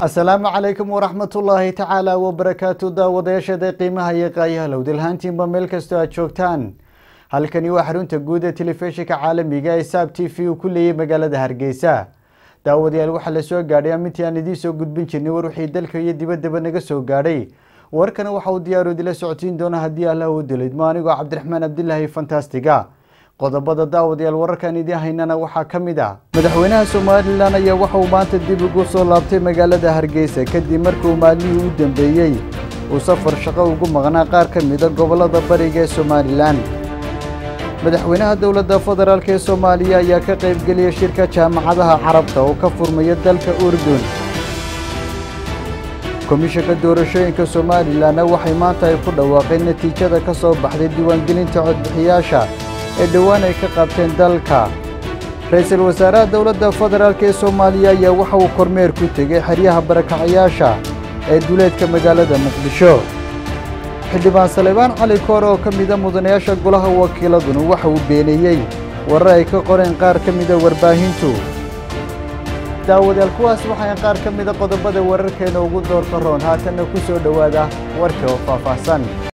asalaamu calaykum waraxmatullaahi tacaala wabarakaatu daawadayaashada qiimaha iyo qaayaha lowdalhaantiinba meel kastoo aad joogtaan halkani waa xarunta guud ee telefishinka caalamiga ee saab t v uu ku leeyay magaalada hargeysa daawadayaal waxaa la soo gaadhay amintii aan idiin soo gudbin jirnay war wixii dalka iyo dibaddaba naga soo gaadhay warkana waxa uu diyaaru idila socodsiin doona haddii allah uu dilaydmo anigoo cabdiraxmaan abdilaahi fantastiga qodobada daawadayaal wararkan idiin haynana waxaa ka mid ah madaxweynaha somalilan ayaa waxa uu maanta dib ugu soo laabtay magaalada hargeysa kadib markuu maalmihii u dambeeyey uu safar shaqo ugu maqnaa qaar ka mida gobollada bariga ee somalilan madaxweynaha dowladda federaalk ee soomaaliya ayaa ka qaybgeliyay shirka jaamacadaha carabta oo ka furmaya dalka urdun komishanka doorashooyinka somalilanna waxay maanta ay ku dhawaaqeen natiijada ka soo baxday diiwaangelinta codbixiyaasha ee dhowaan ay ka qabteen dalka ra-iisul wasaaraha dowladda federaalk ee soomaaliya ayaa waxa uu kormeer ku tegey xeryaha barakacayaasha ee duleedka magaalada muqdisho xildhibaan saleebaan cali koor oo ka mida mudanayaasha golaha wakiiladuna waxa uu beeneeyey warar ay ka qoreen qaar ka mida warbaahintu daawadayaal kuwaas waxayn qaar ka mida qodobada wararkeena ugu doorka roon haatanna ku soo dhowaada warka oo faahfaahsan